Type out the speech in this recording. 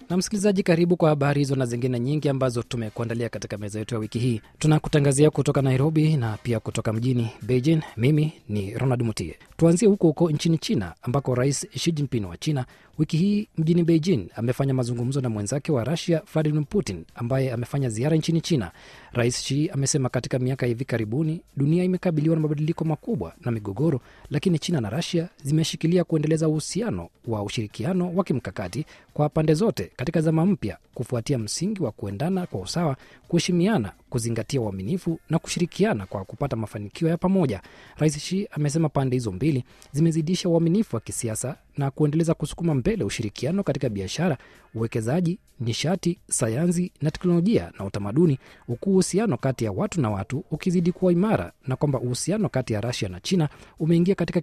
Na msikilizaji, karibu kwa habari hizo na zingine nyingi ambazo tumekuandalia katika meza yetu ya wiki hii. Tunakutangazia kutoka Nairobi na pia kutoka mjini Beijing. Mimi ni Ronald Mutie. Tuanzie huko huko nchini China ambako Rais Xi Jinping wa China wiki hii mjini Beijing amefanya mazungumzo na mwenzake wa Rusia Vladimir Putin ambaye amefanya ziara nchini China. Rais Xi amesema katika miaka ya hivi karibuni dunia imekabiliwa na mabadiliko makubwa na migogoro, lakini China na Rusia zimeshikilia kuendeleza uhusiano wa ushirikiano wa kimkakati kwa pande zote katika zama mpya, kufuatia msingi wa kuendana kwa usawa, kuheshimiana, kuzingatia uaminifu na kushirikiana kwa kupata mafanikio ya pamoja. Rais Xi amesema pande hizo mbili zimezidisha uaminifu wa kisiasa na kuendeleza kusukuma mbele ushirikiano katika biashara, uwekezaji, nishati, sayansi na teknolojia na utamaduni, huku uhusiano kati ya watu na watu ukizidi kuwa imara, na kwamba uhusiano kati ya Rusia na China umeingia katika